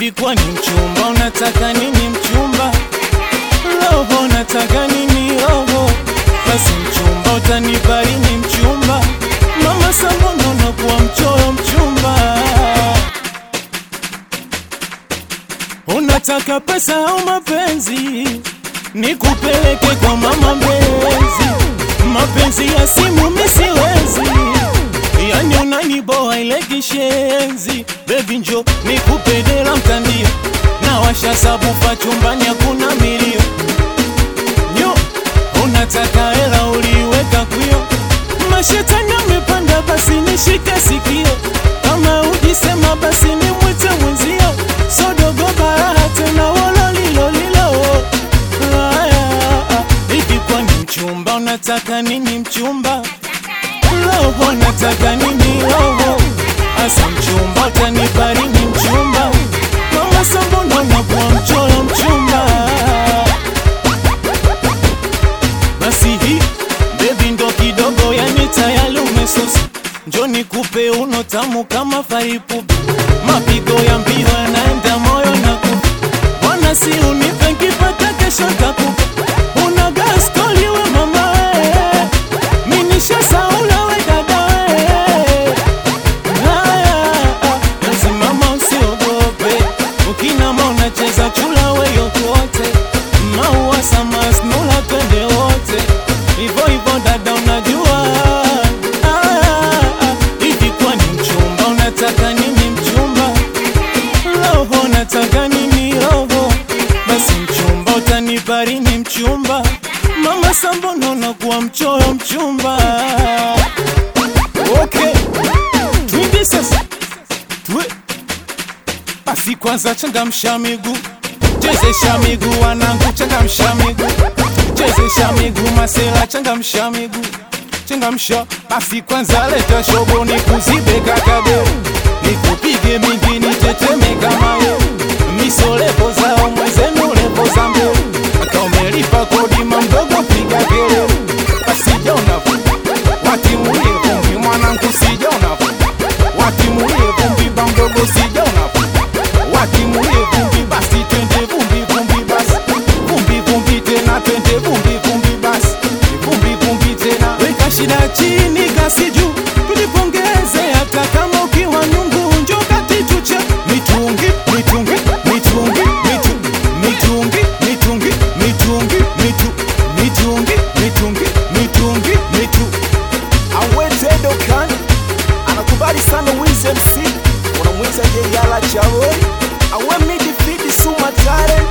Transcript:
Hivi kwani mchumba unataka nini mchumba? Roho nataka nini roho? Basi mchumba utanipa lini mchumba? Mama Sambono unakuwa mchoyo mchumba. Unataka pesa au mapenzi? Nikupeleke kwa mama mpenzi. Mapenzi ya simu mimi siwezi. Yani unaniboa ile kishenzi. Baby njo nikupe dela mtandio. Na washa sabufa chumbani hakuna milio. Nyo unataka hela uliweka kwio. Mashetani amepanda basi nishike sikio. Kama ujisema basi nimwite mwenzio. Sodogo baraha tena wololilolilo. Aya, hivi kwani mchumba unataka nini mchumba? Roho nataka nini roho? Asa mchumba utanipa nini mchumba? Mama Sambono unakuwa mchoro mchumba. Basi hii baby ndo kidogo, yani tayari umesusa. Njo nikupe uno tamu kama faipupi, mapigo ya mbio yanaenda moyo na kupa. Bwana si unipe nkipata kesho takupa. Una gas koli we mama we, mimi nishasaula we dada we. Haya, lazimama usiogope, ukinama unacheza chula we yokote, maua samas nula twende wote, ivo ivo dada unajua. Haya, hivi kwani mchumba unataka nini mchumba? Roho nataka nini roho? Basi mchumba utanipa lini mchumba? Mama Sambono unakuwa mchoyo mchumba. Okay. Twende sasa. Twe. Basi kwanza changamsha miguu. Chezesha miguu wanangu changamsha miguu. Chezesha miguu masela changamsha miguu. Changamsha basi kwanza leta shobo nikuzibe kakadeo. Nikupige mingi niteteme kama wewe. Misolepo zao mwenzenu lepo za mbele. Kama umelipa kodi mamdogo piga kelele. Basi jona watimulie vumbi mwanangu sijona watimulie vumbi bamdogo sijona watimulie vumbi basi twende vumbi vumbi basi vumbi vumbi tena twende vumbi vumbi basi vumbi vumbi tena weka shida chini kasi juu tulipongeze hata kama ukiwa nyungu njo kati tuche mitungi mitungi mitungi mitu mitungi mitungi mitungi mitu mitungi mitungi mitungi mitu Awetedo kan anakubali sana Wiz MC, unamwita Jeyala Chawe, awe midifidi Sumatare